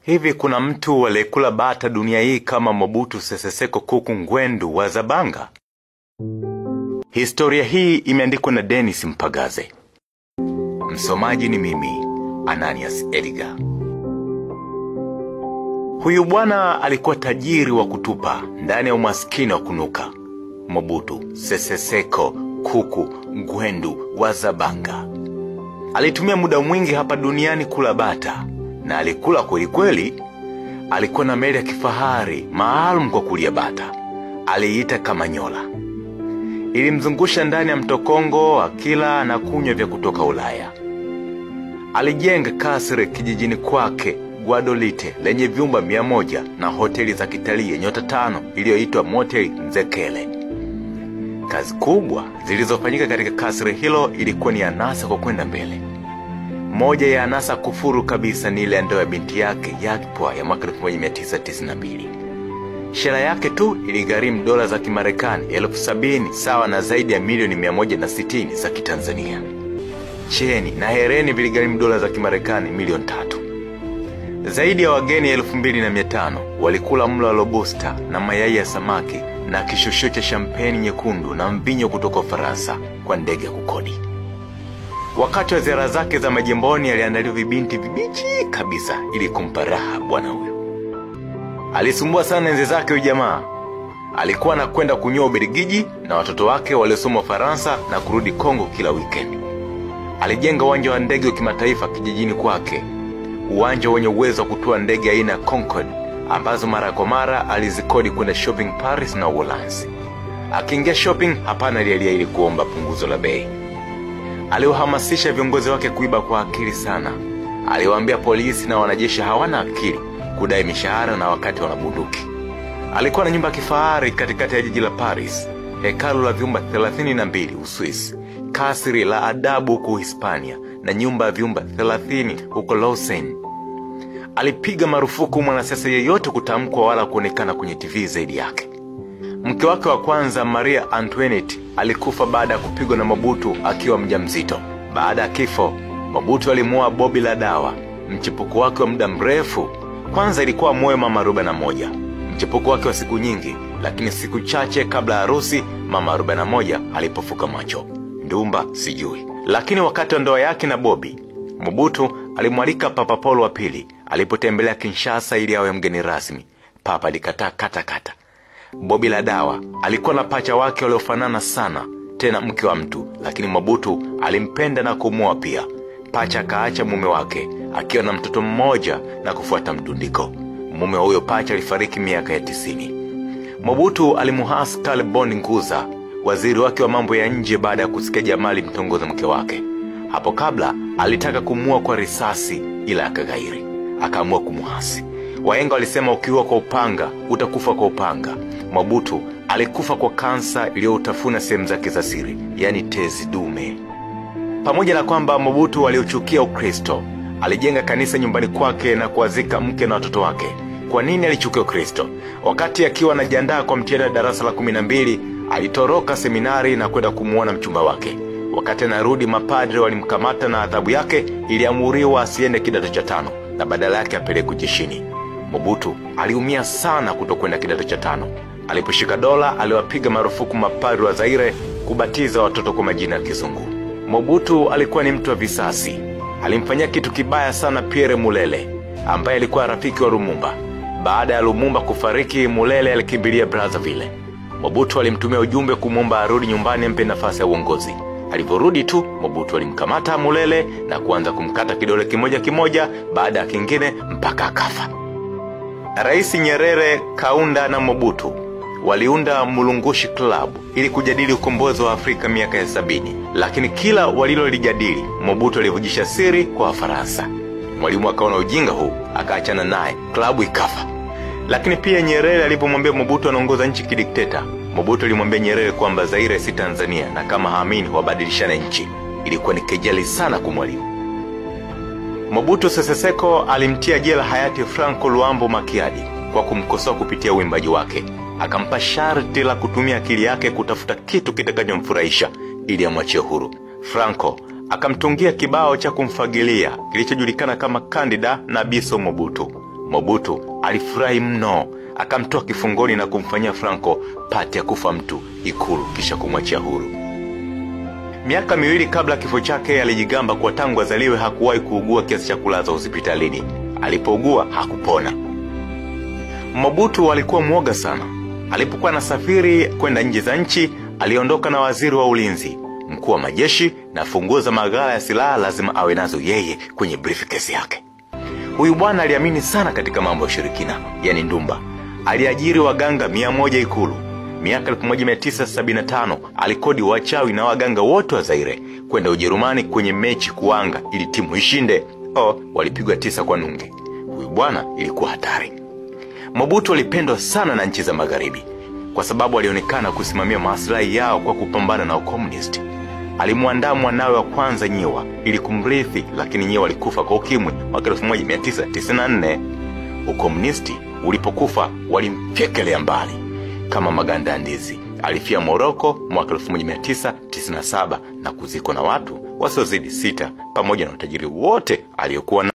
Hivi kuna mtu aliyekula bata dunia hii kama Mobutu Sese Seko Kuku Ngwendu wa Zabanga? Historia hii imeandikwa na Dennis Mpagaze. Msomaji ni mimi, Ananias Edgar. Huyu bwana alikuwa tajiri wa kutupa ndani ya umaskini wa kunuka. Mobutu Sese Seko Kuku Ngwendu wa Zabanga alitumia muda mwingi hapa duniani kula bata na alikula kweli kweli. Alikuwa na meli ya kifahari maalum kwa kulia bata, aliita Kamanyola. Ilimzungusha ndani ya mto Kongo akila na kunywa vya kutoka Ulaya. Alijenga kasri kijijini kwake Guadolite lenye vyumba mia moja na hoteli za kitalii ya nyota tano iliyoitwa Motel Nzekele. Kazi kubwa zilizofanyika katika kasri hilo ilikuwa ni anasa kwa kwenda mbele. Moja ya anasa kufuru kabisa ni ile ndoa ya binti yake Yakpwa ya mwaka 1992. Shela yake tu iligharimu dola za Kimarekani elfu sabini sawa na zaidi ya milioni 160 za Kitanzania. Cheni na hereni viligharimu dola za Kimarekani milioni tatu. Zaidi ya wageni elfu mbili na mia tano walikula mlo wa lobusta na mayai ya samaki na kishusho cha shampeni nyekundu na mvinyo kutoka Ufaransa kwa ndege ya kukodi. Wakati wa ziara zake za majimboni aliandaliwa vibinti vibichi kabisa ili kumpa raha bwana huyo. Alisumbua sana enzi zake huyu jamaa. Alikuwa anakwenda kunyoa Ubelgiji na watoto wake waliosoma Ufaransa na kurudi Kongo kila weekend. Alijenga uwanja wa ndege wa kimataifa kijijini kwake, uwanja wenye uwezo wa kutua ndege aina ya Concorde ambazo mara kwa mara alizikodi kwenda shopping Paris na Uholanzi. Akiingia shopping, hapana alialia ili kuomba punguzo la bei. Aliwahamasisha viongozi wake kuiba kwa akili sana. Aliwaambia polisi na wanajeshi hawana akili kudai mishahara na wakati wana bunduki. Alikuwa na nyumba ya kifahari katikati ya jiji la Paris, hekalu la vyumba 32 Uswisi, kasri la adabu huko Hispania na nyumba ya vyumba 30 huko Lausanne. Alipiga marufuku mwanasiasa yeyote kutamkwa wala kuonekana kwenye TV zaidi yake. Mke wake wa kwanza Maria Antoinette alikufa baada ya kupigwa na Mobutu akiwa mjamzito. Baada ya kifo, Mobutu alimuoa Bobi la dawa, mchepuko wake wa muda mrefu. Kwanza ilikuwa moyo mama arobaini na moja, mchepuko wake wa siku nyingi, lakini siku chache kabla ya harusi mama arobaini na moja alipofuka macho. Ndumba sijui, lakini wakati wa ndoa yake na Bobi, Mobutu alimwalika Papa Paulo wa pili alipotembelea Kinshasa ili awe mgeni rasmi. Papa alikataa kata kata. Bobi la dawa alikuwa na pacha wake waliofanana sana, tena mke wa mtu, lakini Mobutu alimpenda na kumwoa pia. Pacha akaacha mume wake akiwa na mtoto mmoja na kufuata mdundiko. Mume wa huyo pacha alifariki miaka ya tisini. Mobutu alimuhasi Karl Bond Nguza, waziri wake wa mambo ya nje, baada ya kusikia Jamali mtongoza mke wake. Hapo kabla alitaka kumuua kwa risasi, ila akaghairi, akaamua kumuhasi. Wahenga walisema ukiua kwa upanga utakufa kwa upanga. Mobutu alikufa kwa kansa iliyoutafuna sehemu zake za siri, yaani tezi dume. Pamoja na kwamba Mobutu aliochukia Ukristo, alijenga kanisa nyumbani kwake na kuwazika mke na watoto wake. Kwa nini alichukia Ukristo? Wakati akiwa anajiandaa kwa mtihani wa darasa la kumi na mbili alitoroka seminari na kwenda kumuona mchumba wake. Wakati anarudi, mapadre walimkamata na adhabu yake iliamuriwa asiende kidato cha tano na badala yake apelekwe jeshini. Mobutu aliumia sana kutokwenda kidato cha tano. Aliposhika dola, aliwapiga marufuku mapadri wa Zaire kubatiza watoto kwa majina ya Kizungu. Mobutu alikuwa ni mtu wa visasi. Alimfanyia kitu kibaya sana Pierre Mulele ambaye alikuwa rafiki wa Lumumba. Baada ya Lumumba kufariki, Mulele alikimbilia Brazzaville. Mobutu alimtumia ujumbe kumwomba arudi nyumbani ampe nafasi ya uongozi. Alivyorudi tu, Mobutu alimkamata Mulele na kuanza kumkata kidole kimoja kimoja baada ya kingine mpaka akafa. Rais Nyerere, Kaunda na Mobutu waliunda Mulungushi Club ili kujadili ukombozi wa Afrika miaka ya sabini, lakini kila walilolijadili Mobutu alivujisha siri kwa Wafaransa. Mwalimu akaona ujinga huu, akaachana naye, klabu ikafa. Lakini pia Nyerere alipomwambia Mobutu anaongoza nchi kidikteta, Mobutu alimwambia Nyerere kwamba Zaire si Tanzania na kama haamini wabadilishane nchi. Ilikuwa ni kejeli sana kwa mwalimu. Mobutu Sese Seko alimtia jela hayati Franco Luambo Makiadi kwa kumkosoa kupitia uimbaji wake. Akampa sharti la kutumia akili yake kutafuta kitu kitakachomfurahisha ili amwachie huru. Franco akamtungia kibao cha kumfagilia kilichojulikana kama Candida na Biso Mobutu. Mobutu alifurahi mno, akamtoa kifungoni na kumfanyia Franco pati ya kufa mtu Ikulu, kisha kumwachia huru. Miaka miwili kabla kifo chake alijigamba kuwa tangu azaliwe hakuwahi kuugua kiasi cha kulazwa hospitalini. Alipougua hakupona. Mobutu alikuwa mwoga sana. Alipokuwa anasafiri kwenda nje za nchi, aliondoka na waziri wa ulinzi, mkuu wa majeshi na funguo za maghala ya silaha lazima awe nazo yeye kwenye briefcase yake. Huyu bwana aliamini sana katika mambo ya ushirikina, yani ndumba. Aliajiri waganga mia moja Ikulu. Miaka 1975 alikodi wachawi na waganga wote wa Zaire kwenda Ujerumani kwenye mechi kuanga ili timu ishinde. Oh, walipigwa tisa kwa nunge. Huyu bwana ilikuwa hatari. Mobutu alipendwa sana na nchi za magharibi kwa sababu alionekana kusimamia maslahi yao kwa kupambana na ukomunisti. Alimwandaa mwanawe wa kwanza Nyiwa ili kumrithi, lakini Nyiwa alikufa kwa ukimwi mwaka 1994. Ukomunisti ulipokufa walimfyekelea mbali kama maganda ya ndizi. Alifia Moroko mwaka 1997 na kuzikwa na watu wasiozidi sita pamoja na utajiri wote aliyokuwa na